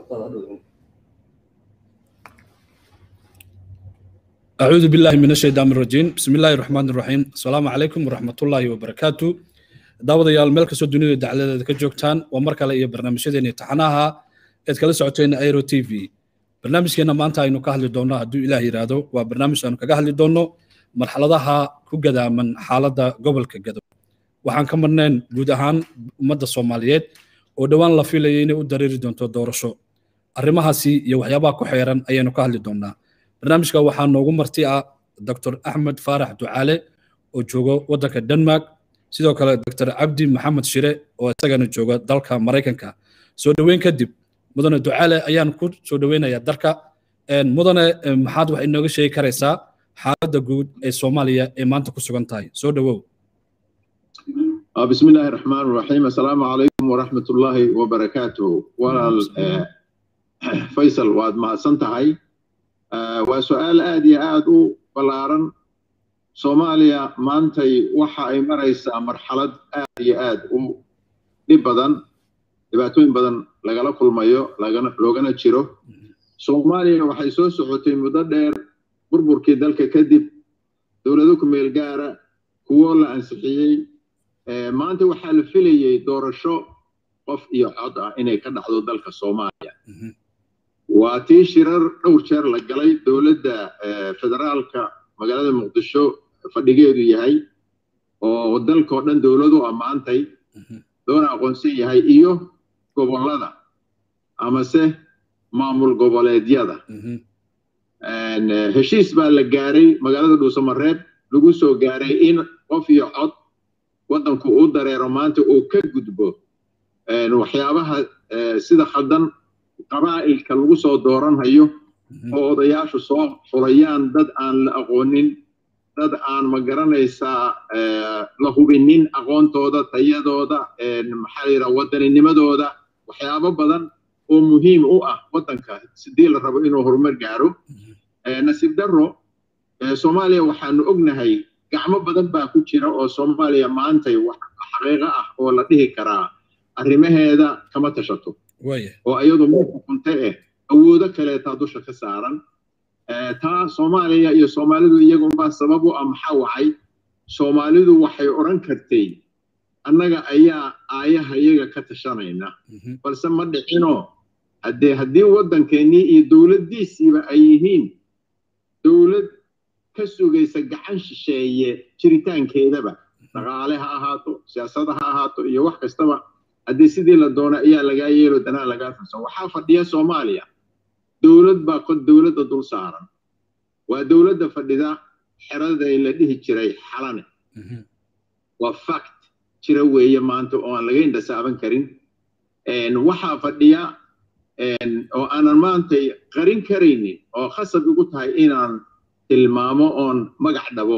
أعوذ بالله من الشيطان الرجيم بسم الله الرحمن الرحيم السلام عليكم ورحمة الله وبركاته daawadayaal meel kastoo dunida dacladeeda ka joogtaan waa mar kale iyo barnaamijyadeena taxanaha eed kala socoteen aero t v barnaamijkeena maanta aynu ka hadli doonno hadduu ilaah yidhaahdo waa barnaamij aanu kaga hadli doonno marxaladaha ku gadaaman xaaladda gobolka gado waxaan ka marnayn guud ahaan ummadda soomaaliyeed oo dhowaan la filayay inay u dareeri doonto doorasho arrimahaasi iyo waxyaabaha ku xeeran ayaynu ka hadli doonnaa barnaamijka waxaa noogu marti ah dr axmed faarax ducaale oo joogo waddanka denmark sidoo kale dr cabdi maxamed shire oo isagana jooga dalka maraykanka soo dhoweyn kadib mudane ducaale ayaan ku soo dhoweynayaa dalka mudane maxaad wax inooga sheegi karaysaa xaaladda guud ee soomaaliya ee maanta ku sugan tahay soo dhowow بسم الله الرحمن الرحيم السلام عليكم ورحمة الله وبركاته ولا فيصل واد ما سنتهي وسؤال آدي آدو بلارن soomaaliya maantay waxa ay maraysaa marxalad aad iyo aad u dhib badan dhibaatooyin badan lagala kulmayo loogana jiro soomaaliya waxay soo socotay muddo dheer burburkii dalka kadib dowlado ku meel gaara kuwo la ansixiyey maanta waxaa la filayey doorasho qof iyo cod ah inay ka dhacdo dalka soomaaliya waa tii shirar dhowr jeer la galay dowladda federaalka magaalada muqdisho fadhigeedu yahay oo dalkao dhan dowladu ammaantay doona aqoonsan yahay iyo gobollada amase maamul goboleedyada heshiis baa la gaaray magaalada dhuusamareeb lagu soo gaaray in qof iyo cod waddanku uu dareero maanta uu ka gudbo waxyaabaha sida khaldan qabaa'ilka lagu soo dooranhayo oo odayaashu soo xulayaan dad aan la aqoonin dad aan ma garanaysaa la hubinin aqoontooda tayadooda maxaa la yidhaha waddaninimadooda waxyaabo badan oo muhiim u ah waddanka sidii la rabo inuu horumar gaaro nasiib darro soomaaliya waxaanu ognahay gacmo badan baa ku jira oo soomaaliya maantay wax xaqiiqo ah oo la dhihi karaa arrimaheeda kama tashato oo iyadu ma xukunta eh awoodo kaleetaa dusha ka saaran taa soomaaliya iyo soomaalidu iyagunbaa sabab u ah maxaa wacay soomaalidu waxay odhan kartay annaga ayaa aayaha iyaga ka tashanayna balse ma dhicinoo haddee haddii waddankeennii iyo dowladdiisiiba ay yihiin dowlad ka sugaysa gacan shisheeye jiritaankeedaba dhaqaale ha ahaato siyaasada ha ahaato iyo wax kastaba haddii sidii la doono ayaa lagaa yeelo danaa lagaa firsan waxaa fadhiya soomaaliya dowlad baa kod dowladda dul saaran waa dowladda fadhida xeraday la dhihi jiray xalane waa fact jira weeye maanta oo aan laga indhasaaban karin waxaa fadhiya oo aanan maantay qarin karaynin oo khasab igu tahay inaan tilmaamo oon magac dhabo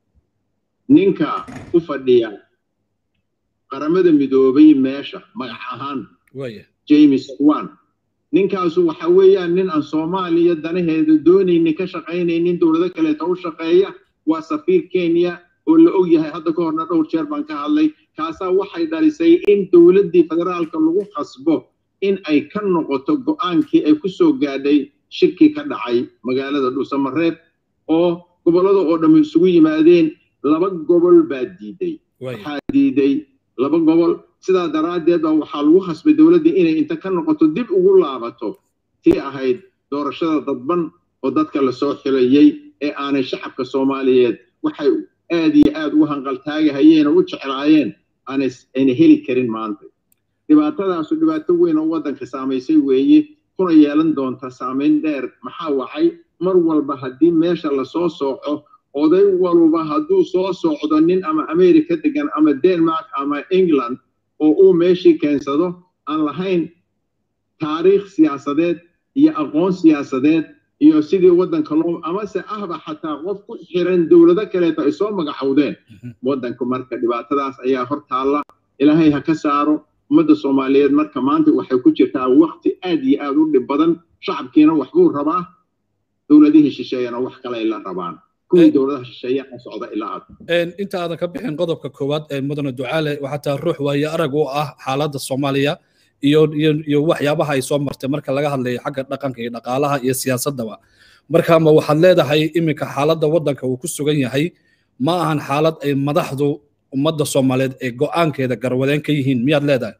ninka u fadhiya qaramada midoobay meesha magac ahaan james wan ninkaasu waxa weeyaan nin aan soomaaliya danaheeda doonaynin ka shaqaynaynin dowlado kaleeta u shaqeeya waa safiir kenya oo la og yahay hadda ka horna dhowr jeer baan ka hadlay kaasaa waxay dhalisay in dowladdii federaalka lagu khasbo in ay ka noqoto go'aankii ay ku soo gaadhay shirkii ka dhacay magaalada dhuusamareeb oo gobollada oo dhammi isugu yimaadeen laba gobol baa diiday waxaa diiday laba gobol sidaa daraaddeed baa waxaa lagu khasbay dowladdii inay inta ka noqoto dib ugu laabato tii ahayd doorashada dadban oo dadka lasoo xilayey ee aanay shacabka soomaaliyeed waxay aad iyo aad ugu hanqaltaagahayeen oo u jeclaayeen aanayna heli karin maanta dhibaatadaasu dhibaato weyn oo waddanka saamaysay weeye kuna yeelan doonta saamayn dheer maxaa wacay mar walba haddii meesha lasoo sooco oday walba hadduu soo socdo nin ama america degan ama denmark ama england oo uu meeshii keensado aan lahayn taariikh siyaasadeed iyo aqoon siyaasadeed iyo sidii waddanka loo amase ahba xataa qof ku xiran dowlado kaleeto ay soo magacowdeen waddanka marka dhibaatadaas ayaa hor taalla ilaahay ha ka saaro ummadda soomaaliyeed marka maanta waxay ku jirtaa waqti aad iyo aad u dhib badan shacabkiina waxbuu rabaa dowladihii shisheeyana wax kale ay la rabaan kuwii dowladaha shisheeye ka socda ilaa aad inta aadan ka bixin qodobka koowaad ee mudane ducaale waxaa taa ruux waaye arag u ah xaaladda soomaaliya iyo iyo iyo waxyaabaha ay soo martay marka laga hadlayo xagga dhaqanka iyo dhaqaalaha iyo siyaasaddaba marka ma waxaad leedahay iminka xaaladda waddanka uu ku sugan yahay ma ahan xaalad ay madaxdu ummadda soomaaliyeed ee go'aankeeda garwadeen ka yihiin miyaad leedahay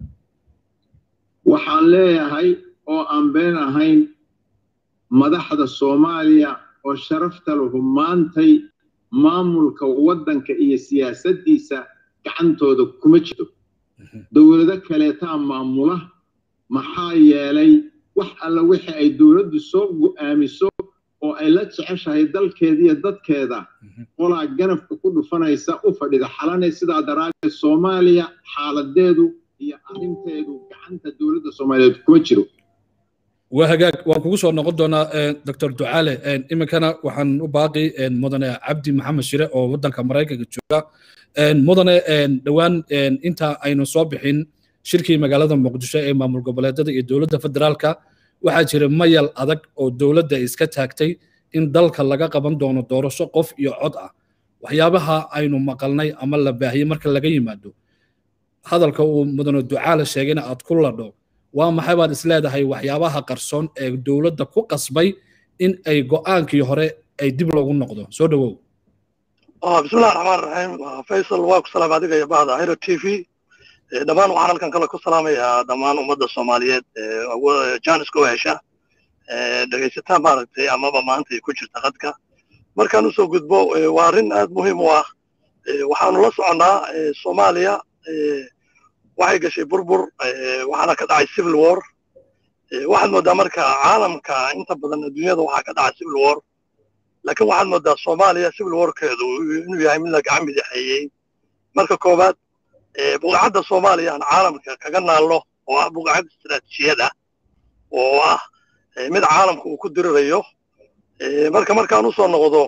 waxaan leeyahay oo aan been ahayn madaxda soomaaliya oo sharafta lahu maantay maamulka waddanka iyo siyaasaddiisa gacantooda kuma jirto dowlado kaleetaa maamula maxaa yeelay wax alla wixii ay dowladdu soo go'aamiso oo ay la jeceshahay dalkeeda iyo dadkeeda qolaa ganafka ku dhufanaysa u fadhida xalanay sidaa daraaddeed soomaaliya xaaladeedu iyo arrinteedu gacanta dowladda soomaaliyeed kuma jiro waa hagaag waan kugu soo noqon doonaa doctor ducaale iminkana waxaan u baaqi mudane cabdi maxamed shire oo waddanka maraykanka jooga mudane dhowaan inta aynu soo bixin shirkii magaalada muqdisho ee maamul goboleedyada iyo dowladda federaalka waxaa jira mayal adag oo dowladda iska taagtay in dalka laga qaban doono doorasho qof iyo cod ah waxyaabaha aynu maqalnay ama la baahiyey marka laga yimaado hadalka uu mudane ducaale sheegayna aad ku ladho waa maxay baad is leedahay waxyaabaha qarsoon ee dowladda ku qasbay in ay go'aankii hore ay dib loogu noqdo soo dhowow bismillahi raxmaan raxiim faysal waa ku salaam adiga iyo bahda hiro t v dhammaan waxaan halkan kale ku salaamayaa dhammaan ummadda soomaaliyeed janiska u hesha dhegaysataa maaragtay amaba maanta ay ku jirta qadka markaan usoo gudbo waa arrin aad muhiim u ah waxaanu la soconnaa soomaaliya waxay gashay burbur waxaana ka dhacay civil war waxaad moodaa marka caalamka inta badan adduunyada waxaa ka dhacay civil war laakiin waxaad moodaa soomaaliya civil warkeedu inuu yahay mid la gacan midexeeyey marka koowaad buqacadda soomaaliya aan caalamka kaga naalno oo ah buqacad istiraatiijiyad ah oo ah mid caalamka uu ku dirirayo marka markaan usoo noqdo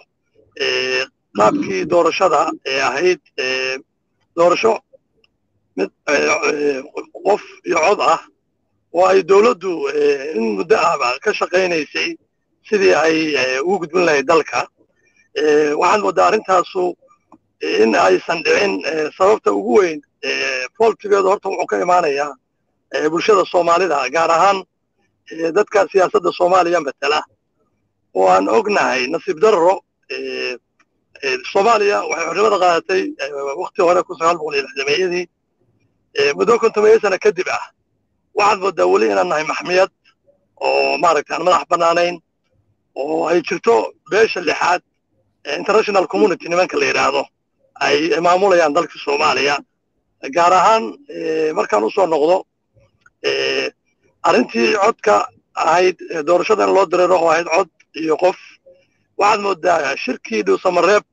qaabkii doorashada ee ahayd doorasho mid qof iyo cod ah oo ay dowladdu in muddo ahba ka shaqaynaysay sidii ay ugu gudbin lahayd dalka waxaad moodaa arrintaasu in aysan dhicin sababta ugu weyn foltigeedu horta wuxuu ka imaanayaa bulshada soomaalida gaar ahaan dadka siyaasadda soomaaliya matala oo aan ognahay nasiib darro soomaaliya waxay xornimada qaadatay wakti hore kun sagaal boqol iyo lixdameeyadii muddo kontomeeyo sana kadib ah waxaad moodaa weli inaan nahay maxmiyad oo maaragtay aan madax bannaanayn oo ay jirto beesha lixaad international community nimanka la yidhaahdo ay maamulayaan dalka soomaaliya gaar ahaan markaan usoo noqdo arrintii codka ahayd doorashada in loo dareero oo ahayd cod iyo qof waxaad moodaa shirkii dhuusamareeb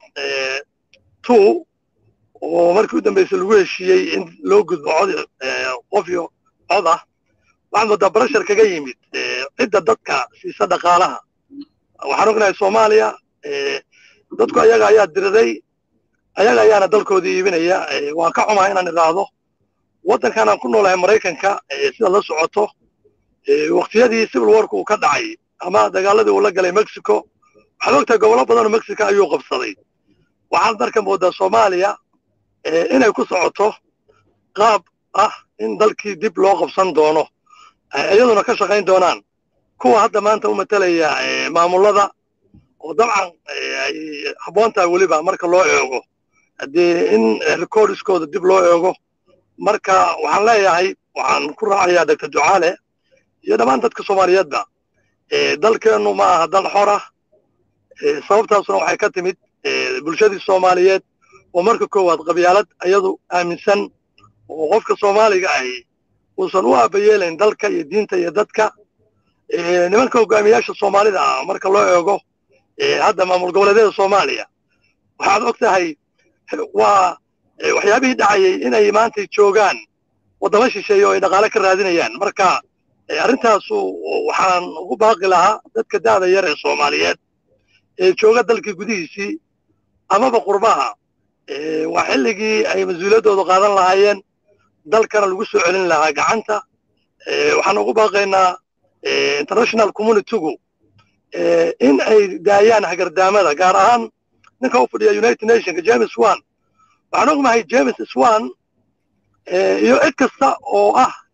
two oo markii u dambeysay lagu heshiiyey in loo gudbo cod qof iyo cod ah waxaad moodaa barashar kaga yimid cidda dadka siisa dhaqaalaha waxaan ognahay soomaaliya dadku ayaga ayaa diriray ayaga ayaana dalkoodii iibinaya waan ka xumaa inaan idhaahdo waddankan aan ku noolahay maraykanka sida la socoto waktiyadii civil warku uu ka dhacay ama dagaaladii uu la galay mexico waxaad ogtahay gobollo badan oo mexico ayuu qabsaday waxaad marka moodaa soomaaliya inay ku socoto qaab ah in dalkii dib loo qabsan doono iyaduna ka shaqayn doonaan kuwa hadda maanta u matalaya maamullada oo dabcan ay habboon tahay weliba marka loo eego haddii in recordiskooda dib loo eego marka waxaan leeyahay waxaan ku raacayaa doctor ducaale iyo dhammaan dadka soomaaliyeedba dalkeennu ma aha dal xor ah sababtaasuna waxay ka timid bulshadii soomaaliyeed oo marka koowaad qabyaalad iyadu aaminsan oo qofka soomaaliga ahi uusan u aabayeelayn dalka iyo diinta iyo dadka nimanka hogaamiyaasha soomaalida ah marka loo eego hadda maamul goboleedyada soomaaliya waxaad og tahay waa waxyaabihii dhacayay inay maantay joogaan waddamo shisheeye oo ay dhaqaale ka raadinayaan marka arrintaasu waxaan ugu baaqi lahaa dadka da'da yar ee soomaaliyeed ee jooga dalkii gudihiisii amaba qurbaha waa xilligii ay mas-uuliyaddoodu qaadan lahaayeen dalkana lagu soo celin lahaa gacanta waxaan ugu baaqaynaa international communitygu in ay daayaan hagardaamada gaar ahaan ninka u fadhiya united nationka james one waxaan ognahay james swan iyo cid kasta oo ah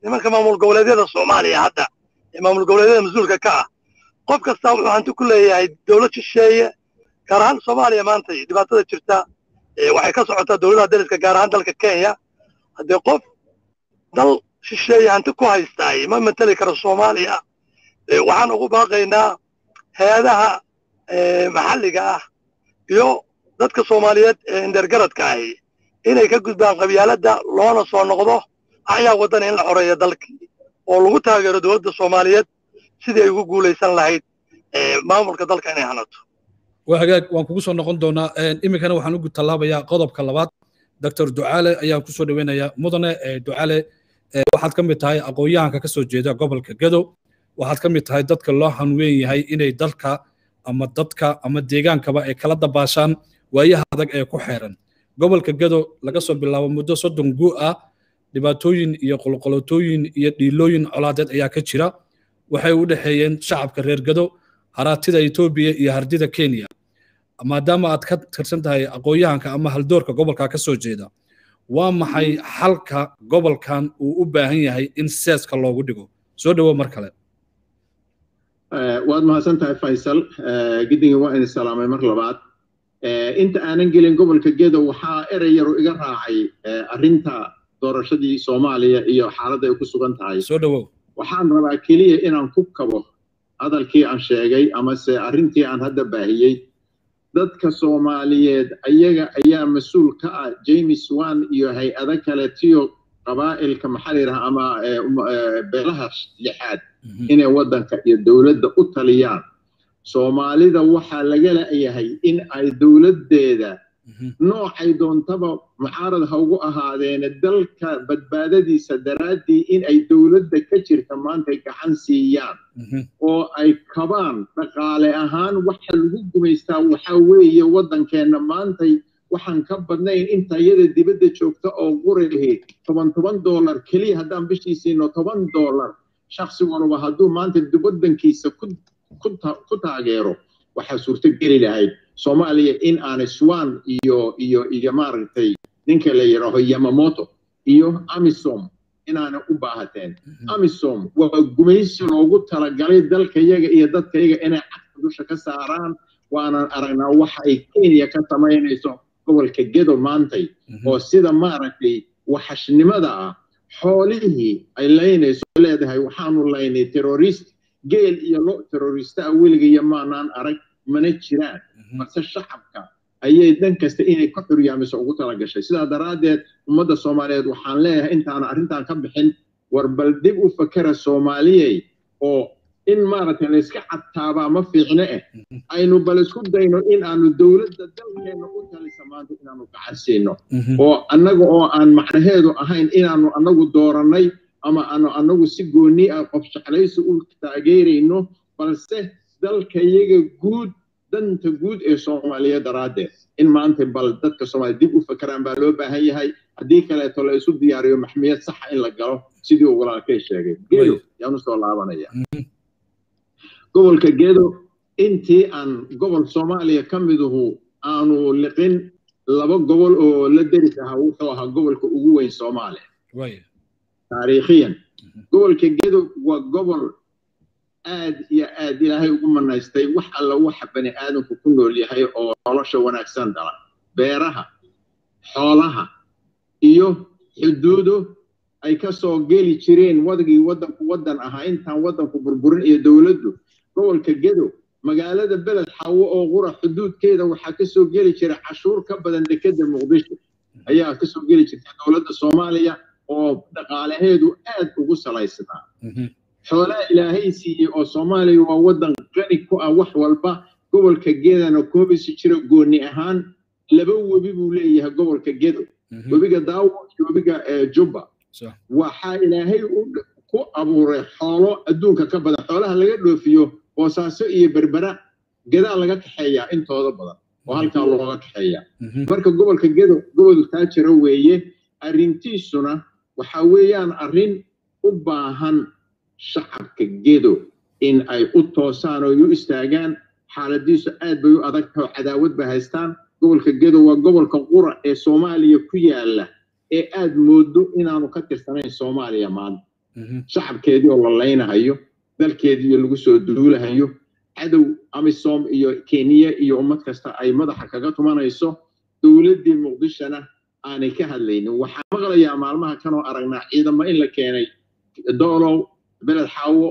nimanka maamul goboleedyada soomaaliya hadda ee maamul goboleedyada mas-uulka ka ah qof kastaa wuxuu hanti ku leeyahay dowlad shisheeye gaar ahaan soomaaliya maanta dhibaatada jirta waxay ka socotaa dowladaha dariska gaar ahaan dalka kenya haddii qof dal shisheeye hanti ku haystaay ma mateli karo soomaaliya waxaan ugu baaqaynaa hay-adaha maxalliga ah iyo dadka soomaaliyeed ee indergaradka ahi inay ka gudbaan qabyaaladda loona soo noqdo axyaa waddana in la xoreeyo dalkii oo lagu taageero dowladda soomaaliyeed sidii ay ugu guulaysan lahayd maamulka dalka inay hanato waa hagaag waan kugu soo noqon doonaa iminkana waxaan ugu tallaabayaa qodobka labaad doctor ducaale ayaan kusoo dhaweynayaa mudane ducaale waxaad ka mid tahay aqoon-yahanka ka soo jeeda gobolka gadow waxaad ka mid tahay dadka loo hanweyn yahay inay dalka ama dadka ama deegaankaba ay kala dabaashaan waayaha adag ee ku xeeran gobolka gadow laga soo bilaabo muddo soddon guu ah dhibaatooyin iyo qolqolotooyin iyo dhiilooyin colaadeed ayaa ka jira waxay u dhexeeyeen shacabka reer gadow haraatida etoobiya iyo hardida kenya maadaama aad ka tirsan tahay aqoon-yahanka ama haldoorka gobolka ka soo jeeda waa maxay xalka gobolkan uu u baahan yahay in seeska loogu dhigo soo dhowo mar kale waad mahadsan tahay faysal giddigan waa idin salaamay mar labaad inta aanan gelin gobolka gedo waxaa erey yaru iga raacay arrinta doorashadii soomaaliya iyo xaaladda ay ku sugan tahay soo dhowow waxaan rabaa keliya inaan ku kabo hadalkii aan sheegay amase arrintii aan hadda baahiyey dadka soomaaliyeed ayaga ayaa mas-uul ka ah james wan iyo hay-ado kale tiyo qabaa'ilka maxaa la yidhaha ama beelaha lixaad inay waddanka iyo dowladda u taliyaan soomaalida waxaa laga la'yahay in ay dowladdeeda noocay doontaba mucaarad ha ugu ahaadeene dalka badbaadadiisa daraaddii in ay dowladda ka jirta maantay gacan siiyaan oo ay kabaan dhaqaale ahaan waxa lagu gumaystaa waxaa weeye waddankeenna maantay waxaan ka badnayn inta iyada dibadda joogta oo qurihi toban toban dollar keliya haddaan bishii siino toban dollar shaksi walba hadduu maanta waddankiisa ku taageero waxaa suurto geli lahayd soomaaliya in aanay swan iyo iyo iyo maaragtay ninka la yidhaaho yamamoto iyo amisom inaanay u baahateen amisom waa gumaysi loogu talagalay dalkayaga iyo dadkayaga inay cagta dusha ka saaraan waanan aragnaa waxa ay kenya ka samaynayso gobolka gedo maantay oo sida maaragtay waxashnimada ah xoolihii ay laynayso leedahay waxaanu laynay terrorist geel iyo lo terrorista ah weligaya maanaan arag mana jiraan balse shacabka ayay dhan kasta inay ka xuryaamiso ugu talagashay sidaa daraaddeed ummadda soomaaliyeed waxaan leeyahay intaana arrintan ka bixin war bal dib u fakera soomaaliyey oo in maaragtay layska cadtaabaa ma fiicne eh aynu bal isku dayno in aanu dowladda dalkeenna u talisa maanta inaanu gacan siino oo annaga oo aan macnaheedu ahayn inaanu annagu doorannay ama aanu annagu si goonni ah qof jeclaysi u taageerayno balse dalkayaga guud danta guud ee soomaaliya daraaddeed in maanta bal dadka soomaaliya dib u fakeraan baa loo baahan yahay haddii kaleeto la isu diyaariyo maxmiyad saxa in la galo sidii uu walaalkay sheegay gedo yaanu soo laabanaya gobolka gedo intii aan gobol soomaaliya ka miduhu aanu liqin laba gobol oo la deris ahaa wuxuu ahaa gobolka ugu weyn soomaaliya taariikhiyan gobolka gedo waa gobol aad iyo aad ilaahay ugu manaystay wax alla waxa bani aadamku ku nool yahay oo nolosha wanaagsan dhala beeraha xoolaha iyo xuduudo ay ka soo geli jireen wadagii waddanku waddan ahaa intaan waddanku burburin iyo dowladdu gobolka gedo magaalada beled xawo oo qura xuduudkeeda waxaa ka soo geli jira cashuur ka badan dekedda muqdisho ayaa ka soo geli jirta dowladda soomaaliya oo dhaqaalaheedu aad ugu salaysnaa xoolaha ilaahay siiyey oo soomaaliya waa waddan qani ku ah wax walba gobolka gedana koobisi jira gooni ahaan laba webi buu leeyahay gobolka gedo webiga daawo iyo webiga jubba waxaa ilaahay ku abuuray xoolo adduunka ka badan xoolaha laga dhoofiyo boosaaso iyo berbera gedaa laga kaxeeyaa intooda badan oo halkaa looga kaxeeyaa marka gobolka gedo gobol taajira weeye arrintiisuna waxa weeyaan arrin u baahan shacabka gedo in ay u toosaan oo u istaagaan xaaladiisu aad bay u adag tahay oo cadaawad bay haystaan gobolka gedo waa gobolka qura ee soomaaliya ku yaala ee aad moodo inaanu ka tirsanayn soomaaliya maanta shacabkeedii oo la laynahayo dalkeediiyo lagu soo duulahayo cadow amisom iyo kenya iyo ummad kasta ay madaxa kaga tumanayso dowladdii muqdishona aanay ka hadlaynin waxaan maqlayaa maalmaha kanoo aragnaa ciidamo in la keenay doolow beled xaawo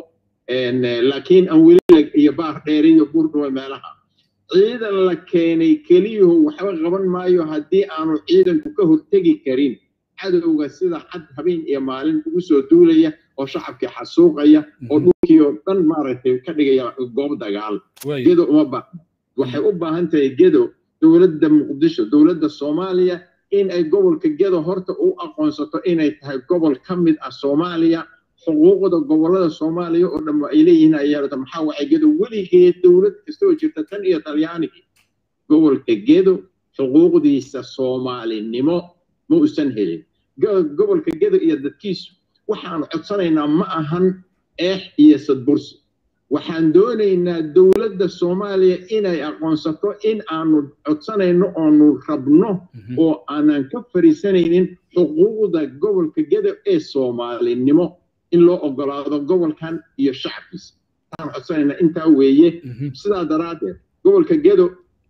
laakiin aan weli iyo baar dheer iyo buurdhuwe meelaha ciidan la keenay keliyuhu waxba qaban maayo haddii aanu ciidanku ka hortegi karin cadowga sida cad habeen iyo maalin ugu soo duulaya oo shacabkii xasuuqaya oo dhulkii oo dhan maaragtay ka dhigaya goob dagaal gedo uma baahna waxay u baahan tahay gedo dowladda muqdisho dowladda soomaaliya in ay gobolka gedo horta u aqoonsato inay tahay gobol ka mid ah soomaaliya xuquuqda gobolada soomaaliya oo dhan ay leeyihiin ayaa maxaa wacay gedo weligeed dowlad kasta oo jirta tan iyo talyaanigii gobolka gedo xuquuqdiisa soomaalinimo ma uusan helin gobolka gedo iyo dadkiisu waxaanu codsanaynaa ma ahan eex iyo sadbursi waxaan doonaynaa dowladda soomaaliya inay aqoonsato in aanu codsanayno oonu rabno oo aanan ka fariisanaynin xuquuqda gobolka gedo ee soomaalinimo in loo ogolaado gobolkan iyo shacabkiisa waxaan codsanaynaa intaa weeye sidaa daraaddeed gobolka gedo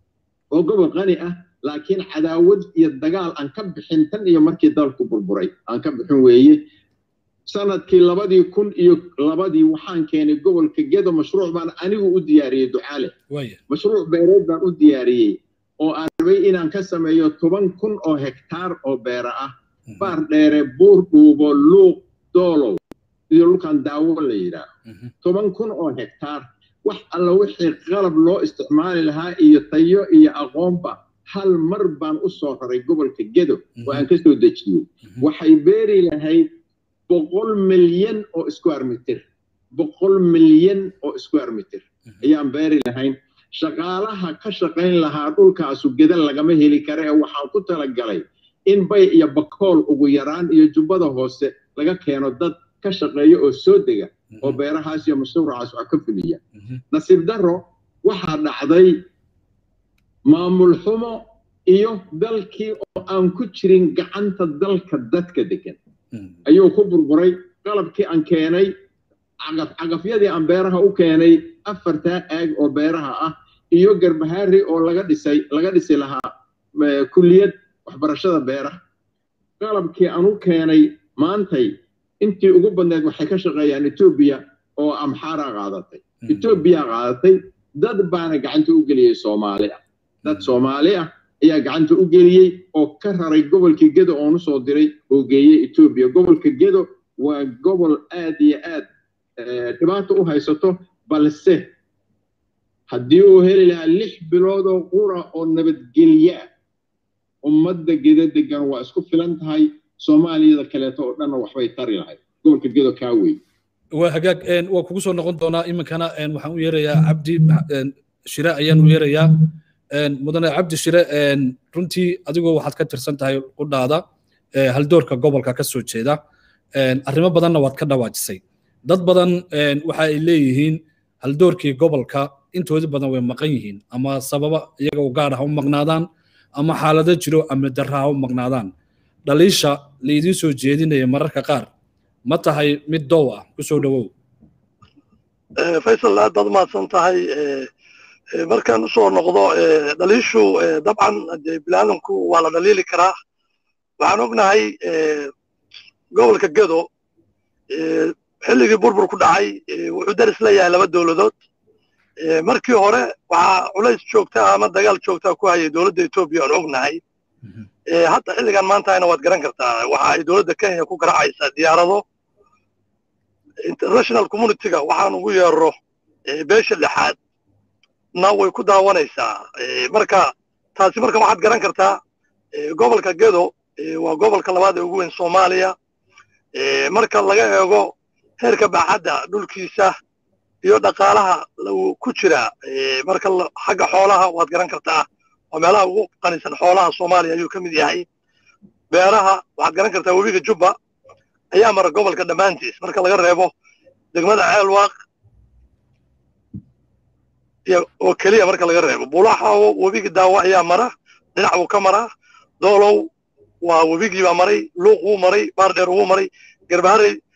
oo gobol qani ah laakiin cadaawad iyo dagaal aan ka bixin tan iyo markii dalku burburay aan ka bixin weeye sanadkii labadii kun iyo labadii waxaan keenay gobolka gedo mashruuc baan anigu u diyaariyey ducaale mashruuc beereed baan u diyaariyey oo aan rabay inaan ka sameeyo toban kun oo hektaar oo beera ah baar dheere buur dhuubo luuq doolow iyo dhulkan daawo la yidhaaho toban kun oo hektaar wax alla wixii qalab loo isticmaali lahaa iyo tayo iyo aqoonba hal mar baan u soo raray gobolka gedo oo aan ka soo dejiyey waxay beeri lahayd boqol milyan oo square meter boqol milyan oo square meter ayaan beeri lahayn shaqaalaha ka shaqayn lahaa dhulkaasu geda lagama heli kara ee waxaan ku talagalay in bay iyo bakool ugu yaraan iyo jubbada hoose laga keeno dad ka shaqeeya oo soo dega oo beerahaas iyo mashruucaas wax ka fuliya nasiib darro waxaa dhacday maamul xumo iyo dalkii oo aan ku jirin gacanta dalka dadka degan ayuu ku burburay qalabkii aan keenay cagafyadii aan beeraha u keenay afartaa aag oo beeraha ah iyo garbahaari oo laga dhisay laga dhisi lahaa kulliyad waxbarashada beeraha qalabkii aan u keenay maantay intii ugu badneed waxay ka shaqeeyaan etoobiya oo amxaara qaadatay etoobiya qaadatay dad baana gacanta u geliyey soomaali ah dad soomaali ah ayaa gacanta u geliyey oo ka raray gobolkii gedo oonu soo diray oo geeyey etoobiya gobolka gedo waa gobol aad iyo aad dhibaato u haysato balse haddii uu heli lahaa lix bilood oo qura oo nabadgelya ah ummadda gedo degan waa isku filan tahay soomaaliyada kaleeto oo dhanna waxbay tari lahayd gobolka gedo kaa wey waa hagaag waa kugu soo noqon doonaa iminkana waxaan u yeerayaa cabdi shire ayaan u yeerayaa mudane cabdi shire runtii adigoo waxaad ka tirsan tahay qudhaada haldoorka gobolka ka soo jeeda arrimo badanna waad ka dhawaajisay dad badan waxa ay leeyihiin haldoorkii gobolka intoodii badan way maqan yihiin ama sababa iyaga u gaar ah u maqnaadaan ama xaalado jiro ama darra ha u maqnaadaan dhaliisha laydiin soo jeedinaya mararka qaar ma tahay mid dow ah ku soo dhowow faysal aad baad umahadsan tahay markaan usoo noqdo dhaliishu dabcan bilaadanku waa la dhaliili karaa waxaan ognahay gobolka gedo xilligii burbur ku dhacay wuxuu daris leeyahay laba dowladood markii hore waxaa culays joogta ama dagaal joogta ku hayay dowladda etoobiya aan ognahay hadda xilligan maantahayna waad garan kartaa waxa ay dowladda kenya ku garaacaysaa diyaarado international communityga waxaan ugu yeero beesha lixaad na way ku daawanaysaa marka taasi marka waxaad garan kartaa gobolka gedo waa gobolka labaad ee ugu weyn soomaaliya marka laga eego heerka baaxadda dhulkiisa iyo dhaqaalaha ku jira marka xagga xoolaha waad garan kartaa waa meelaha ugu qanisan xoolaha soomaaliya ayuu ka mid yahay beeraha waxaad garan kartaa webiga jubba ayaa mara gobolka dhammaantiis marka laga reebo degmada ceelwaaq oo keliya marka laga reebo bulaxawo webiga daawo ayaa mara dhinac buu ka maraa doolow waa webigii baa maray luuq wuu maray baardheer wuu maray garbaharey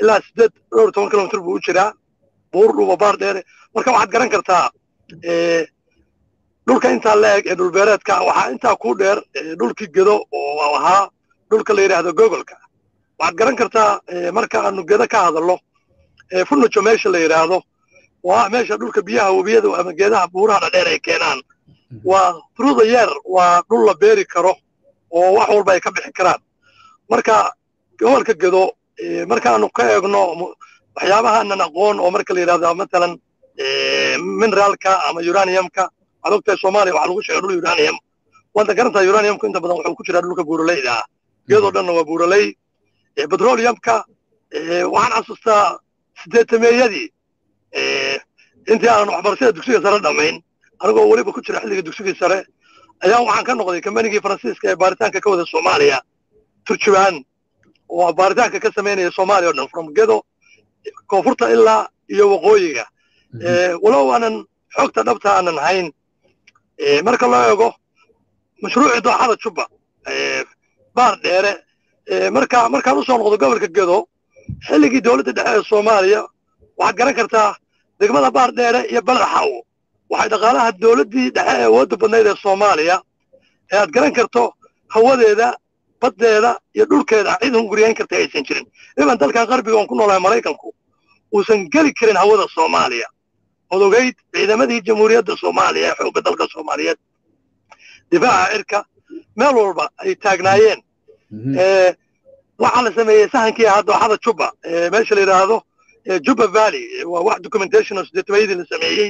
ilaa sideed dhowr toban kilomitr buu u jiraa buur dhuuba baar dheere marka waxaad garan kartaa dhulka intaa la eg ee dhulbeereedka waxaa intaa ku dheer dhulkii gedo oo ahaa dhulka la yidhaahdo gogolka waxaad garan kartaa marka aanu gedo ka hadallo funujo meesha la yidhaahdo waa meesha dhulka biyaha webiyada ama geedaha buuraha dhadheer ay keenaan waa through the year waa dhul la beeri karo oo wax walba ay ka bixi karaan marka gobolka gedo markaanu ka eegno waxyaabahaanan aqoon oo marka la yidhahdo matalan mineraalka ama uraniumka waxaad ogtahay soomaaliya waxaa lagu sheega dhul uranium waanta garantaa uraniumku inta badan wuxuu ku jiraa dhulka buuraleyda ah geedoo dhanna waa buuraley petroleumka waxaan xasuustaa sideetameeyadii intii aanan waxbarashada dugsiga sare dhammayn anigoo weliba ku jira xilliga dugsigii sare ayaa waxaan ka noqday kambanigii faransiiska ee baaritaanka ka wada soomaaliya turjubaan oo baaritaanka ka samaynaya soomaaliya o dhan from gedo koonfurta ilaa iyo waqooyiga walow aanan xogta dhabta aanan hayn marka loo eego mashruucii dooxada jubba baar dheere marka markaan usoo noqdo gobolka gedo xilligii dowladda dhexe ee soomaaliya waxaad garan kartaa degmada baar dheere iyo balexaw waxay dhaqaalaha dowladdii dhexe ee awoodda badnayd ee soomaaliya ee aad garan karto hawadeeda baddeeda iyo dhulkeeda cid hunguriyayn karta aysan jirin iban dalkan qarbiga oon ku noolahay maraykanku uusan geli karin hawada soomaaliya ood ogeyd ciidamadii jamhuuriyadda soomaaliya ee xoogga dalka soomaaliyeed difaaca cirka meel walba ay taagnaayeen waxaa la sameeyey sahankii ahaa dooxada jubba meesha la yidhaahdo jubba valley waa wax documentation oo sideetamayadii la sameeyey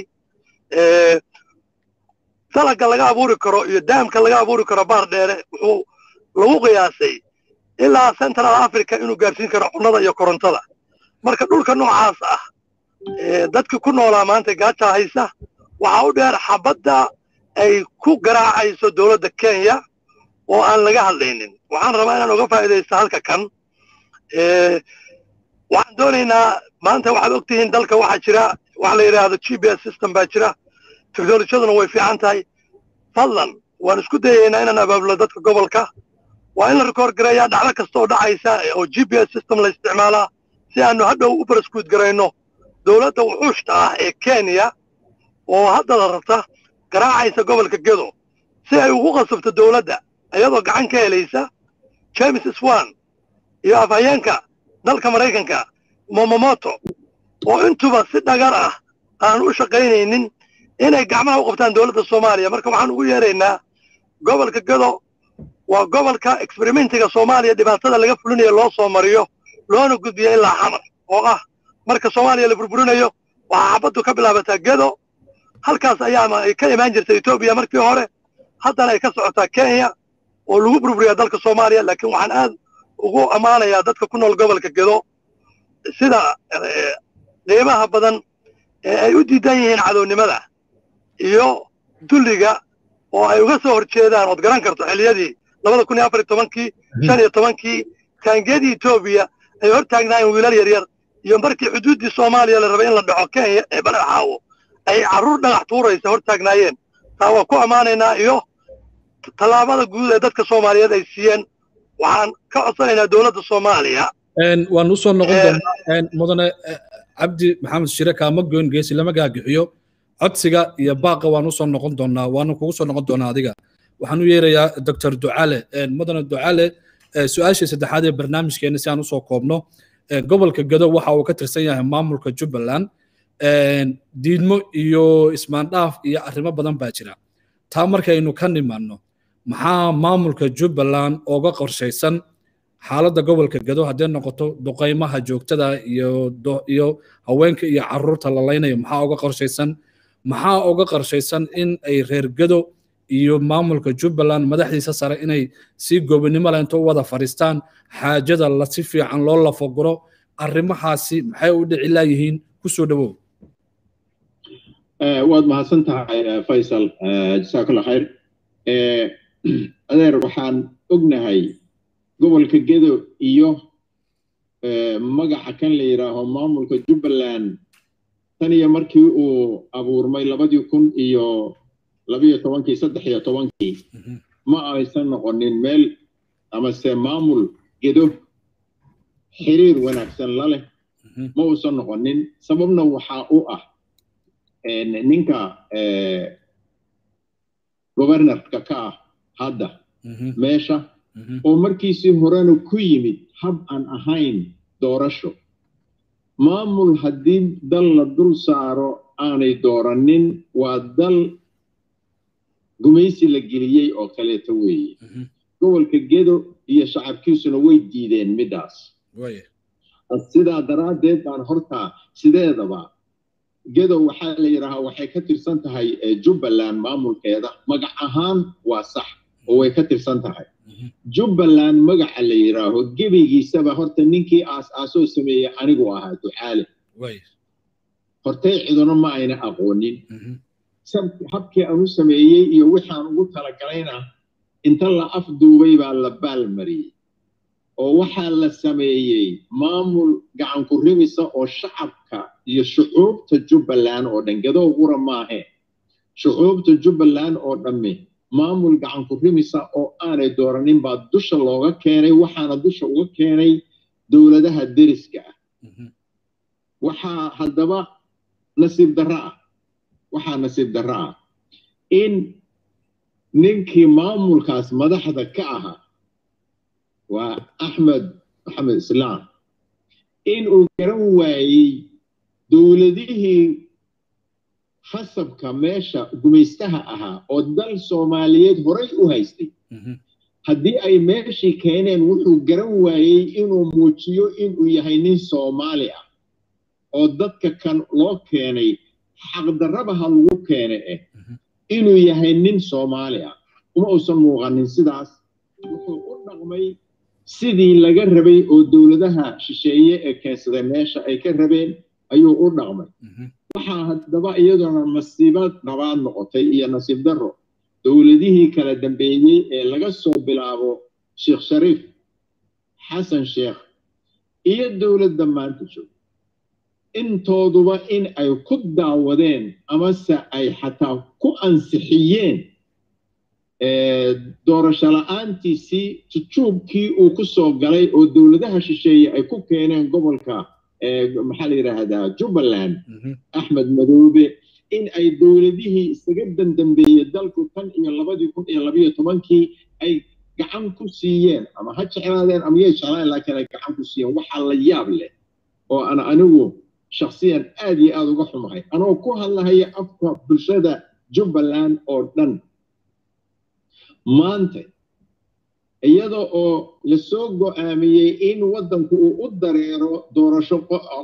dalaga laga abuuri karo iyo daamka laga abuuri karo baar dheere wuxuu lagu qiyaasay ilaa central africa inuu gaarsiin karo cunnada iyo korontada marka dhulka noocaas ah dadkii ku noolaa maanta gaaja haysa waxaa u dheer xabadda ay ku garaacayso dowladda kenya oo aan laga hadlaynin waxaan rabaa inaan uga faa'iidaysta halka kan waxaan doonaynaa maanta waxaad og tihiin dalka waxaa jira waxa la yidhaahdo g b s system baa jira teknolojiyaduna way fiican tahay fadlan waan isku dayaynaa inaan abaabulo dadka gobolka waa in la rekoord gareeyaa dhacdo kasta oo dhacaysa oo g b s system la isticmaalaa si aanu hadhow u baraskuud garayno dowladda wuxuushta ah ee kenya oo hadda la rabta garaacaysa gobolka gedo si ay ugu qasabto dowladda iyadoo gacan ka helaysa james swan iyo afhayeenka dalka maraykanka momomoto oo intuba si dhagar ah aan u shaqaynaynin inay gacmaha u qabtaan dowladda soomaaliya marka waxaan ugu yeeraynaa gobolka gedo waa gobolka experimentiga soomaaliya dhibaatada laga fulinayo loo soo mariyo loona gudbiyo ilaa xamar oo ah marka soomaaliya la burburinayo waxaa xabaddu ka bilaabataa gedo halkaas ayaama ay ka imaan jirtay etoobiya markii hore haddana ay ka socotaa kenya oo lagu burburiyaa dalka soomaaliya laakiin waxaan aad ugu ammaanayaa dadka ku nool gobolka gedo sida qiimaha badan ee ay u diidan yihiin cadownimada iyo dulliga oo ay uga soo horjeedaan ood garan karto xilliyadii labada kun iyo afar iyo tobankii shan iyo tobankii taangiyadii etoobiya ay hor taagnaayeen wiilal yaryar iyo markii xuduuddii soomaaliya la rabay in la dhaco kenya ee balaxaawo ay carruur dhagax tuuraysa hor taagnaayeen taa waa ku ammaanaynaa iyo tallaabada guud ee dadka soomaaliyeed ay siiyeen waxaan ka codsanaynaa dowladda soomaaliya waan usoo noqon doonaa mudane cabdi maxamed shire kaama goyn geesi lama gaagixiyo codsiga iyo baaqa waan usoo noqon doonaa waanu kugu soo noqon doonaa adiga waxaan u yeerayaa doctor ducale mudane ducale su-aashii saddexaad ee barnaamijkeena si aan usoo koobno gobolka gado waxa uu ka tirsan yahay maamulka jubbaland diidmo iyo ismaandhaaf iyo arrimo badan baa jira taa markaynu ka nimaanno maxaa maamulka jubbaland ooga qorshaysan xaaladda gobolka gado hadday noqoto duqaymaha joogtada iyo iyo haweenka iyo caruurta la laynayo maxaa uga qorshaysan maxaa uga qorshaysan in ay reer gado iyo maamulka jubbaland madaxdiisa sare inay si goobinimo leh inta u wada fadhiistaan xaajada la si fiican loo lafaguro arrimahaasi maxay u dhici laayihiin kusoo dhawow waad mahadsan tahay faysal jasaakalla khayr adeer waxaan ognahay gobolka gedo iyo magaca kan la yidhaaho maamulka jubbaland tan iyo markii uu abuurmay labadii kun iyo labiyo tobankii saddex iyo tobankii ma aysan noqonin meel amase maamul gedo xiriir wanaagsan la leh ma uusan noqonin sababna waxaa u ah ninka governorka ka ah hadda meesha oo markiisii horena ku yimid hab aan ahayn doorasho maamul haddii dal la dul saaro aanay dooranin waa dal gumaysi la geliyey oo kaleeto weeye gobolka gedo iyo shacabkiisuna way diideen middaas sidaa daraaddeed baan hortaa sideedaba gedo waxaa la yidhaahaa waxay ka tirsan tahay jubbaland maamulkeeda magac ahaan waa sax oo way ka tirsan tahay jubbaland magaca la yidhaaho gebigiisaba horta ninkii aas-aasoo sameeyey anigu ahaa ducaale hortay ciduna ma ayna aqoonin habkii aan u sameeyey iyo wixaan ugu talagalayna inta la afduubay baa la baalmariyey oo waxaa la sameeyey maamul gacanku rimisa oo shacabka iyo shucuubta jubbaland oo dhan gadoo qura maahe shucuubta jubbaland oo dhamme maamul gacanku rimisa oo aanay dooranin baa dusha looga keenay waxaana dusha uga keenay dowladaha deriska ah waxaa haddaba nasiib darro ah waxaa nasiib darro ah in ninkii maamulkaas madaxda ka ahaa waa axmed maxamed islaam in uu garan waayey dowladihii khasabka meesha gumaystaha ahaa oo dal soomaaliyeed horay u haystay haddii ay meeshii keeneen wuxuu garan waayey inuu muujiyo inuu yahay nin soomaali ah oo dadka kan loo keenay xaqdarrabaha lagu keene eh inuu yahay nin soomaali ah uma uusan muuqanin sidaas wuxuu u dhaqmay sidii laga rabay oo dowladaha shisheeye ee keensaday meesha ay ka rabeen ayuu u dhaqmay waxaa haddaba iyaduna masiibad dhabaad noqotay iyo nasiib darro dowladihii kala dambeeyey ee laga soo bilaabo sheekh shariif xasan sheekh iyo dowladda maanta joog intooduba in ay ku daawadeen amase ay xataa ku ansixiyeen doorasho la-aantiisii jujuubkii uu ku soo galay oo dowladaha shisheeye ay ku keeneen gobolka maxaa la yidhaahdaa jubbaland axmed madoobe in ay dowladihii isaga dandambeeyey dalku tan iyo labadii kun iyo labayo tobankii ay gacan ku siiyeen ama ha jeclaadeen ama yay jeclaan laakiin ay gacan ku siiyeen waxaa la yaab leh oo ana anigu shaksiyan aad iyo aada uga xumahay anoo ku hadlahaya afka bulshada jubbaland oo dhan maanta iyada oo lasoo go'aamiyey in waddanku uu u dareero doorasho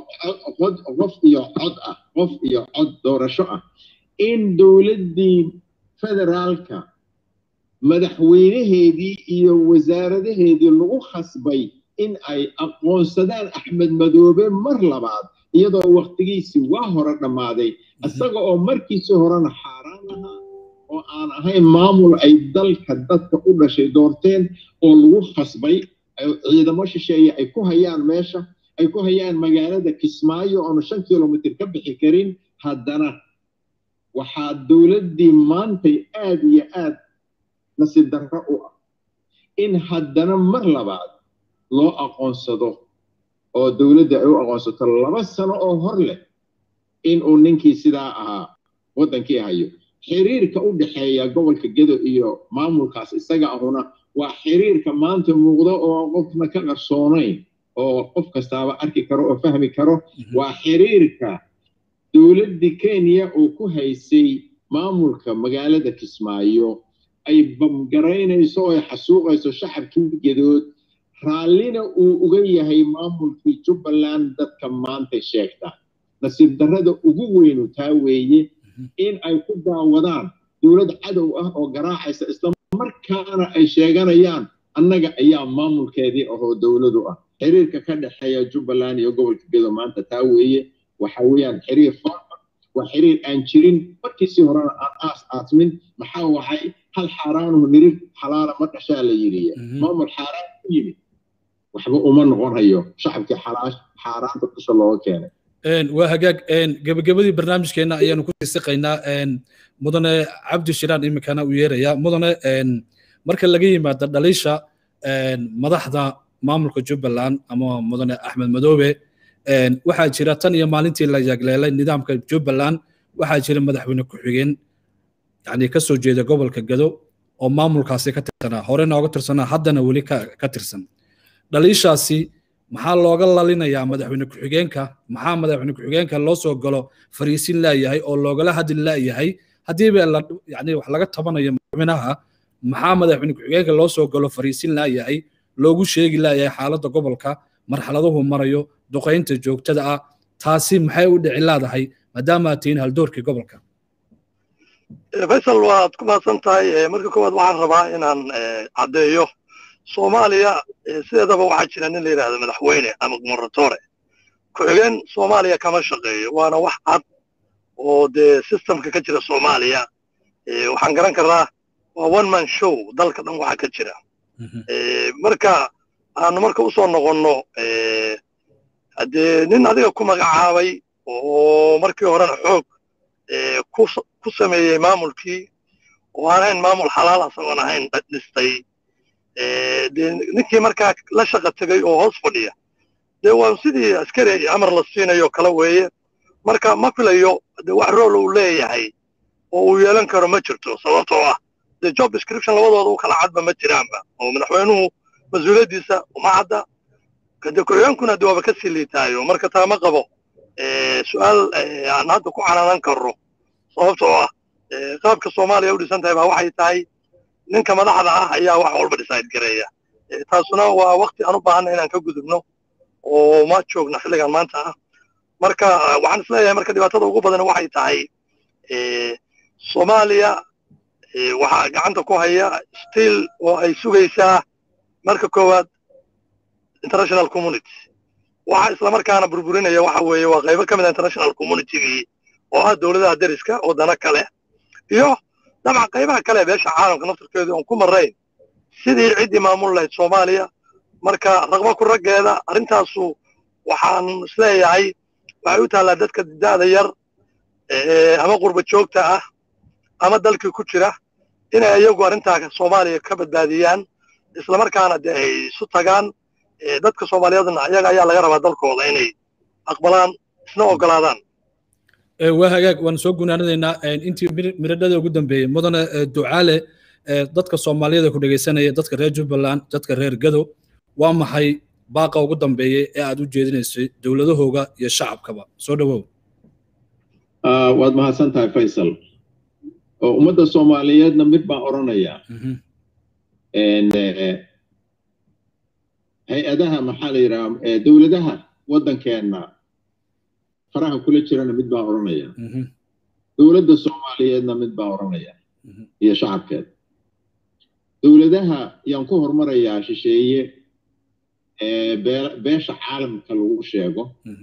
qof iyo cod ah qof iyo cod doorasho ah in dowladdii federaalka madaxweynaheedii iyo wasaaradaheedii lagu khasbay in ay aqoonsadaan axmed madoobe mar labaad iyadoo wakhtigiisii waa hore dhammaaday isaga oo markiisii horena xaaraan ahaa oo aan ahayn maamul ay dalka dadka u dhashay doorteen oo lagu khasbay ciidamo shisheeye ay ku hayaan meesha ay ku hayaan magaalada kismaayo oonu shan kilomitr ka bixi karin haddana waxaa dowladdii maantay aad iyo aad nasiib darro u ah in haddana mar labaad loo aqoonsado oo dowladda ay u aqoonsato laba sano oo hor leh in uu ninkii sidaa ahaa waddankii hayo xiriirka u dhexeeya gobolka gedo iyo maamulkaas isaga ahuna waa xiriirka maanta muuqdo oo qofna ka qarsoonayn oo qof kastaaba arki karo oo fahmi karo waa xiriirka dowladdii kenya oo ku haysay maamulka magaalada kismaayo ay bamgaraynayso oo ay xasuuqayso shacabkii gedood raallina uu uga yahay maamulkii jubbaland dadka maanta sheegta nasiib darrada ugu weynu taa weeye in ay ku daawadaan dowlad cadow ah oo garaacaysa islamarkaana ay sheeganayaan annaga ayaa maamulkeedii ahoo dowladu ah xiriirka ka dhexeeya jubbaland iyo gobolka gedo maanta taa weeye waxa weeyaan xiriir farma waa xiriir aan jirin markiisii horena aan aas aasmin maxaa waxay hal xaaraanuhu nirir xalaala ma dhashaa la yidhiya maamul xaaraan ku yimid waxba uma noqon hayo shacabkii xaaraanta dusha looga keenay waa hagaag gebagabadii barnaamijkeena ayaanu ku siisiqaynaa mudane cabdi shiraan iminkana uu yeerayaa mudane marka laga yimaado dhaliisha madaxda maamulka jubbaland ama mudane axmed madoobe waxaa jira tan iyo maalintii la yagleelay nidaamka jubbaland waxaa jira madaxweyne ku-xigeen yani ka soo jeeda gobolka gado oo maamulkaasi ka tirsanaa hore nooga tirsanaa haddana weli ka tirsan dhaliishaasi maxaa looga lalinayaa madaxweyne ku-xigeenka maxaa madaxweyne ku-xigeenka loo soo galo fariisin laayahay oo loogala hadli laayahay haddiiba yani wax laga tabanayo madaxweynaha maxaa madaxweyne ku-xigeenka loo soo galo fariisin laayahay loogu sheegi laayahay xaaladda gobolka marxaladuhu marayo duqaynta joogtada ah taasi maxay u dhici laadahay maadaama aad tihiin haldoorkii gobolka faysal waad ku mahadsan tahay marka koowaad waxaan rabaa inaan caddeeyo soomaaliya sideedaba waxaa jira nin la yidhahdo madaxweyne ama gumarratore ku-xigeen soomaaliya kama shaqeeyo waana wax cad oo dee systemka ka jira soomaaliya waxaan garan karnaa waa one man show dalka dhan waxa ka jira marka aanu marka usoo noqonno haddee nin adiga ku magacaabay oo markii horena xoog ku sameeyey maamulkii oo aan ahayn maamul xalaal asagoon ahayn dhistay dee ninkii markaa la shaqa tegay oo hoos fadhiya dee waa sidii askari amar la siinayo kala weeye marka ma filayo de wax rool uu leeyahay oo uu yeelan karo ma jirto sababtoo ah dee job description labadooda u kala cadba ma jiraanba oo madaxweynuhu mas-uuliyaddiisa uma cadda kade ku-xigeenkuna de waaba ka sii liitaayo marka taa ma qabo su-aal aan hadda ku canaanan karno sababtoo ah qaabka soomaaliya u dhisan tahay baa waxay tahay ninka madaxda ah ayaa wax walba decide gareeya taasuna waa wakti aan u baahanna inaan ka gudubno oo ma joogno xilligan maanta ah marka waxaan isleeyahay marka dhibaatada ugu badan waxay tahay soomaaliya waxaa gacanta ku haya still oo ay sugaysaa marka koowaad international community waxa islamarkaana burburinaya waxa weeye waa qaybo ka mid a international communitygii oo ah dowladaha deriska wadano kale iyo dabcan qaybaha kale beesha caalamka naftarkeedu oon ku marrayn sidii ciddii maamul lahayd soomaaliya marka raqba ku raggeeda arrintaasu waxaan isleeyahay waxay u taallaa dadka da'da yar ama qurba joogta ah ama dalkii ku jira inay iyagu arrintaa soomaaliya ka badbaadiyaan islamarkaana de ay isu tagaan dadka soomaaliyeedna iyaga ayaa laga rabaa dalkooda inay aqbalaan isna ogolaadaan waa hagaag waan soo gunaanadaynaa intii miradhada ugu dambeeyey mudane ducaale dadka soomaaliyada ku dhegaysanaya dadka reer jubbaland dadka reer gado waa maxay baaqa ugu dambeeyey ee aad u jeedinaysay dowladahooga iyo shacabkaba soo dhowow waad mahadsan tahay faysal oo ummadda soomaaliyeedna mid baan odhanayaa hay-adaha maxaa la yidhaha dowladaha waddankeenna faraha kula jirana mid baan odhanaya dowladda soomaaliyeedna mid baan odhanaya iyo shacabkeed dowladaha yaan ku hormarayaa shisheeye beesha caalamka lagu sheego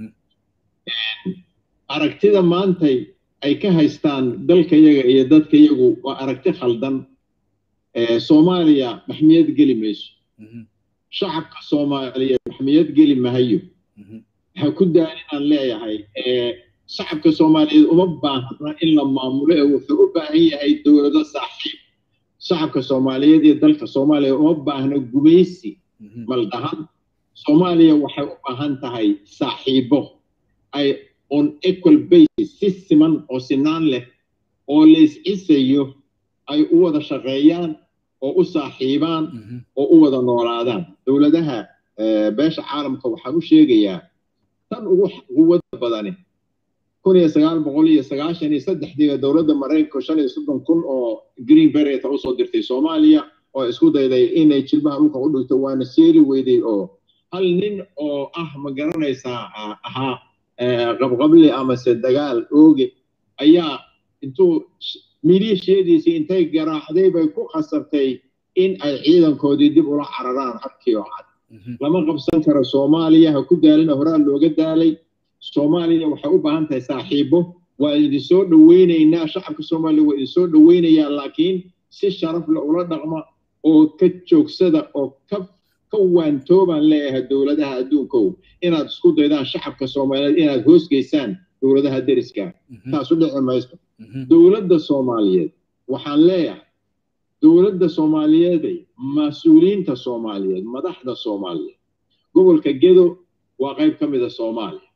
aragtida maantay ay ka haystaan dalkayaga iyo dadkayagu waa aragti khaldan soomaaliya maxmiyad geli mayso shacabka soomaaliyeed maxmiyad geli mahayo waxaa ku daan inaan leeyahay shacabka soomaaliyeed uma baahna in la maamulo ee wuxuu u baahan yahay dowlado saaxiib shacabka soomaaliyeed iyo dalka soomaaliya uma baahna gumaysi maldahan soomaaliya waxay u baahan tahay saaxiibo ay on equal basis si siman oo sinaan leh oo la iscisayo ay u wada shaqeeyaan oo u saaxiibaan oo u wada noolaadaan dowladaha beesha caalamka waxaan u sheegayaa tan ugu quwada badani kun iyo sagaal boqol iyo sagaashan iyo saddexdiiba dowladda maraykanka shan iyo soddon kun oo green bereta usoo dirtay soomaaliya oo isku dayday inay jilbaha dhulka u dhigto waana seeli weyday oo hal nin oo ah ma garanaysaa ahaa qabqable amase dagaal ooge ayaa intuu miliishiyadiisii intay garaacday bay ku khasabtay in ay ciidankoodii dib ula cararaan habkii oo cad lama qabsan karo soomaaliya ha ku daalina horaa looga daalay soomaaliya waxay u baahan tahay saaxiibo waa idin soo dhoweynaynaa shacabka soomaaliya waa idin soo dhoweynayaa laakiin si sharaf le ula dhaqma oo ka joogsada oo ka ka waantoobaan leeyahay dowladaha adduunkow inaad isku daydaan shacabka soomaaliyeed inaad hoosgeysaan dowladaha deriska taasu dhici mayso dowladda soomaaliyeed waxaan leeyahay dowladda soomaaliyeeday mas-uuliyiinta soomaaliyeed madaxda soomaaliyeed gobolka gedo waa qayb ka mida soomaaliya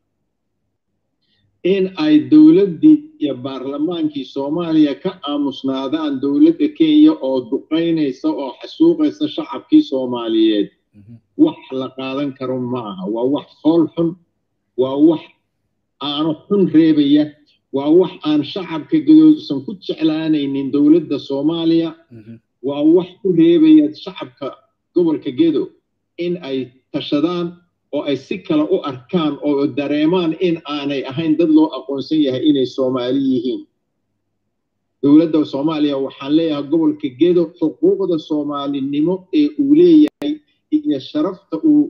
in ay dowladdii iyo baarlamaankii soomaaliya ka aamusnaadaan dowladda kenya oo duqaynaysa oo xasuuqaysa shacabkii soomaaliyeed wax la qaadan karo ma aha waa wax fool xun waa wax aano xun reebaya waa wax aan shacabka gadoosan ku jeclaanaynin dowladda soomaaliya waa wax ku reebaya shacabka gobolka gedo in ay tashadaan oo ay si kale u arkaan oo dareemaan in aanay ahayn dad loo aqoonsan yahay inay soomaali yihiin dowladda soomaaliya waxaan leeyahay gobolka gedo xuquuqda soomaalinimo ee uu leeyahay iyo sharafta uu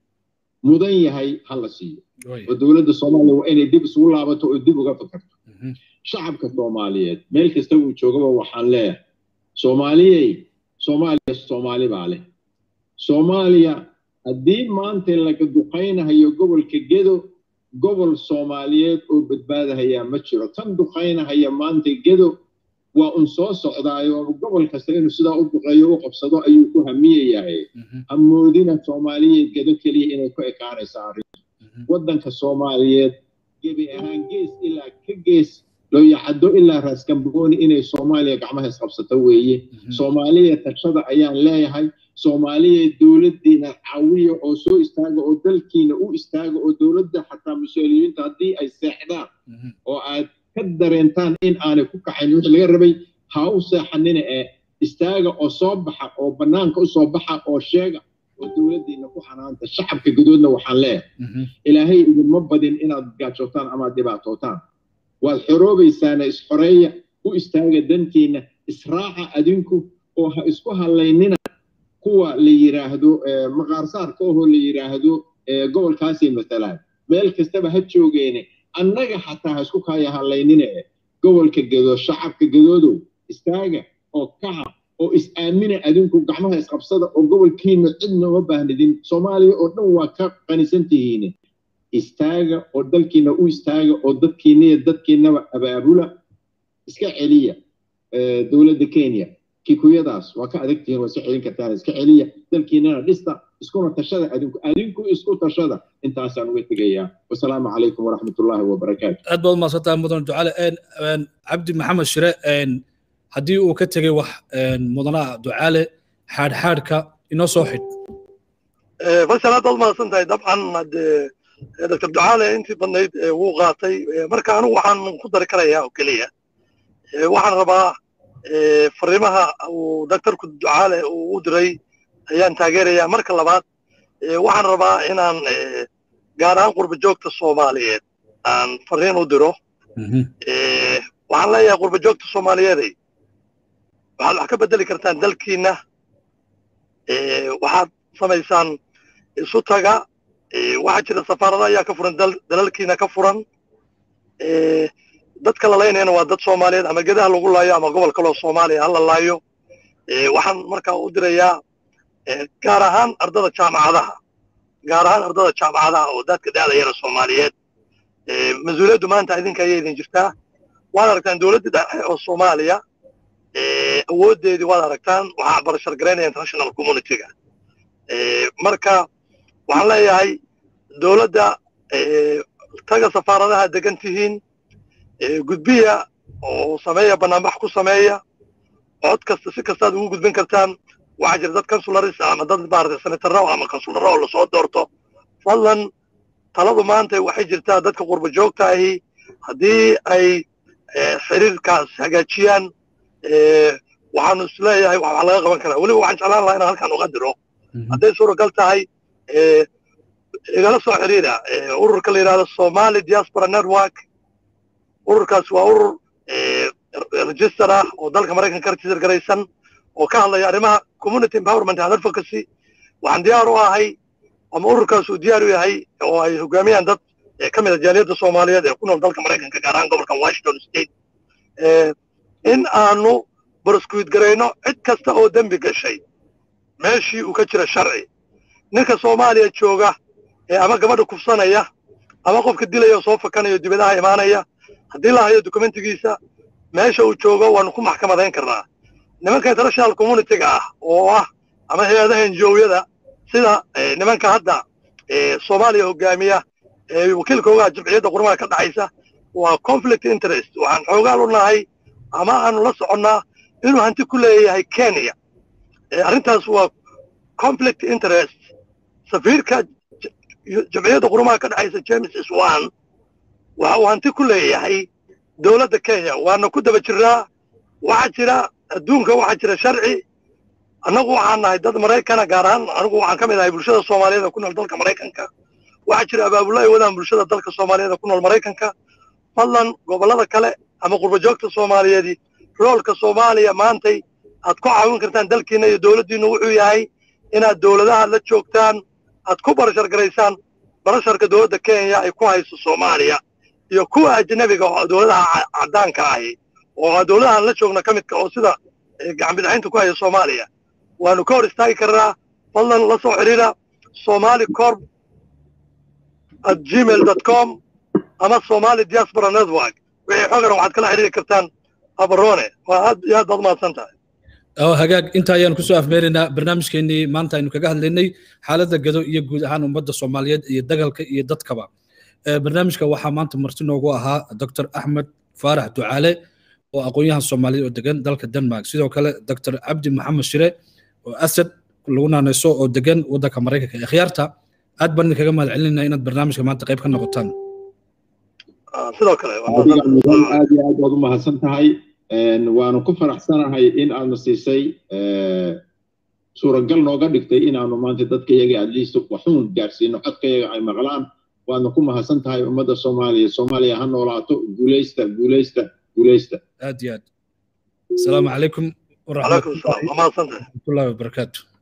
mudan yahay ha la siiyo oo dowladda soomaaliya waa inay dib isugu laabato oo dib uga fakarto shacabka soomaaliyeed meel kasta uu joogaba waxaan leeyahay soomaaliyey soomaaliya soomaali baa leh soomaaliya haddii maanta laga duqaynahayo gobolka gedo gobol soomaaliyeed oo badbaadahayaa ma jiro tan duqaynahaya maanta gedo waa un soo socdaayo gobol kasta inuu sidaa u duqeeyo u qabsado ayuu ku hamiyayahay hamoodina soomaaliyeed gedo keliya inay ku ekaanaysa arrinta waddanka soomaaliyeed gebi ahaan gees ilaa ka gees looyacaddo ilaa raaskambooni inay soomaaliya gacmaha isqabsato weeye soomaaliya tashada ayaan leeyahay soomaaliya dowladdiina caawiya oo soo istaaga oo dalkiina u istaaga oo dowladda xataa mas-uuliyiinta haddii ay seexdaan oo aad ka dareentaan in aanay ku kacayn wixii laga rabay ha u seexanina ee istaaga oo soo baxa oo bannaanka u soo baxa oo sheega oo dowladdiina ku xanaanta shacabka gudoodna waxaan leeyahay ilaahay idinma badin inaad gaajootaan amaad dhibaatootaan waad xoroobaysaana isxoreeya u istaaga dantiina israaca adinku oo ha isku hallaynina kuwa la yidhaahdo maqaarsaarka ohoo la yidhaahdo gobolkaasay matalaan meel kastaba ha joogeene annaga xataa ha isku kaaya hallaynina e gobolka gedo shacabka gedoodow istaaga oo kaca oo is-aamina adinku gacmaha isqabsada oo gobolkiina cidna uma baahnidin soomaaliya oo dhan waa ka qanisan tihiine istaaga oo dalkiina u istaaga oo dadkiiniyo dadkiinaba abaabula iska celiya dowladda kenya kikuyadaas waa ka adag tihiin waa iska celin kartaan iska celiya dalkiinana dhista iskuna tashada adinku adinku isku tashada intaasaan uga tegayaa wasalaamu calaykum waraxmatullaahi wabarakaatu aad baad umahadsantahay mudan ducale cabdi maxamed shire haddii uu ka tegey wax mudanaha ducaale xaadxaadhka inoo soo xidh faysal aad baad umahadsan tahay dabcan hadee doctor ducaale intii badnayd wuu qaatay marka anigu waxaan ku dari karayaa oo keliya waxaan rabaa fariimaha uu doctorku ducaale uu u diray ayaan taageerayaa marka labaad waxaan rabaa inaan gaar ahaan qurba joogta soomaaliyeed aan fariin u diro waxaan leeyahay qurba joogta soomaaliyeeday waxaad wax ka bedeli kartaan dalkiina waxaad samaysaan isu taga waxaa jira safaarada ayaa ka furan dalalkiina ka furan dadka la laynayana waa dad soomaaliyeed ama gedaha lagu laayo ama gobol kaloo soomaaliya ha la laayo waxaan markaa u dirayaa gaar ahaan ardada jaamacadaha gaar ahaan ardada jaamacadaha oo dadka da'dayana soomaaliyeed mas-uuliyaddu maanta idinka ayay idin jirtaa waad aragtaan dowladda dhexe oo soomaaliya awooddeedii waad aragtaan waxaa barashar garaynaya international communityga marka waxaan leeyahay dowladda taga safaaradaha degan tihiin gudbiya oo sameeya banaanbax ku sameeya cod kasta si kastaad ugu gudbin kartaan waxaa jira dad consularis ama dad maarata senataro ama consularo oo lasoo doorto fadlan taladu maanta waxay jirtaa dadka qurba joogta ahi haddii ay xiriirkaas hagaajiyaan waxaanu isleeyahay wax laga qaban karaa weliba waxaan jeclaan lahaa inaan halkaan uga diro hadday suuragal tahay igala soo xiriira ururka la yidhahdo somali diaspora network ururkaas waa urur register ah oo dalka maraykanka ka register garaysan oo ka hadlaya arrimaha community empowerment and advocacy waxaan diyaar u ahay ama ururkaas uu diyaar u yahay oo ay hogaamiyaan dad ka mid a jaaliyadda soomaaliyeed ee ku nool dalka maraykanka gaar ahaan gobolkan washington state in aanu baraskuid garayno cid kasta oo dembi gashay meeshii uu ka jira sharci ninka soomaaliya jooga ee ama gabadha kufsanaya ama qofka dilaya oo soo fakanayo dibadaha imaanaya haddii la hayo dokumentigiisa meesha uu joogo waanu ku maxkamadayn karnaa nimanka international communityga ah oo ah ama hay-adaha enjowyada sida nimanka hadda soomaaliya hogaamiya wakiilka ogaha jimciyadda qurmaha ka dhacaysa waa conflict interest waxaan xoogaal u nahay ama aanu la soconnaa inuu hanti ku leeyahay kenya arrintaas waa conflict interest safiirka jamciyadda qurumaha ka dhexaysa james swan waxa uu hanti ku leeyahay dowladda kenya waana ku daba jiraa waxaa jira adduunka waxaa jira sharci annagu waxaan nahay dad maraykana gaar ahaan anigu waxaan ka mid ahay bulshada soomaaliyeed ee ku nool dalka maraykanka waxaa jira abaabulo ay wadaan bulshada dalka soomaaliyeed ee ku nool maraykanka fadlan gobollada kale ama qurbajoogta soomaaliyeedi roolka soomaaliya maantay aad ku caawin kartaan dalkiina iyo dowladdiinu wuxuu yahay inaad dowladaha la joogtaan aad ku barashar garaysaan barasharka dowladda kenya ay ku hayso soomaaliya iyo kuwa ajnabiga oo dowladaha caddaanka ahi oo dowladahan la joogna ka midka oo sida gacan bidixaynta ku haya soomaaliya waanu ka hor istaagi karnaa fadlan la soo xidhiira somali corp at gmail dot com ama somali diaspora network wixii xogaran waxaad kala xidhiiri kartaan abarone waa aad iyo aad baad umahadsan tahay hagaag inta ayaan kusoo afmeeraynaa barnaamijkeenii maanta aynu kaga hadlaynay xaaladda gado iyo guud ahaan ummadda soomaaliyeed iyo dagalka iyo dadkaba barnaamijka waxaa maanta marti noogu ahaa dr axmed faarax ducaale oo aqoon-yahan soomaaliyeed oo degan dalka denmark sidoo kale dr cabdi maxamed shire oo asad lagu naanayso oo degan waddanka maraykanka ee khiyaarta aad baan idinkaga mahad celinayna inaad barnaamijka maanta qayb ka noqotaan sidoo kale aad iyo aad baad u mahadsan tahay waanu ku faraxsanahay in aadna siisay suuragal nooga dhigtay inaanu maanta dadka yaga at least waxuun gaarsiino codka yaga ay maqlaan waadna ku mahadsan tahay ummadda soomaaliya soomaaliya ha noolaato guulaysta guulaysta guulaysta aad iyo aad asalaamu calaykum calaykum salaam waa mahadsantahay waraxmatullahi wabarakaatu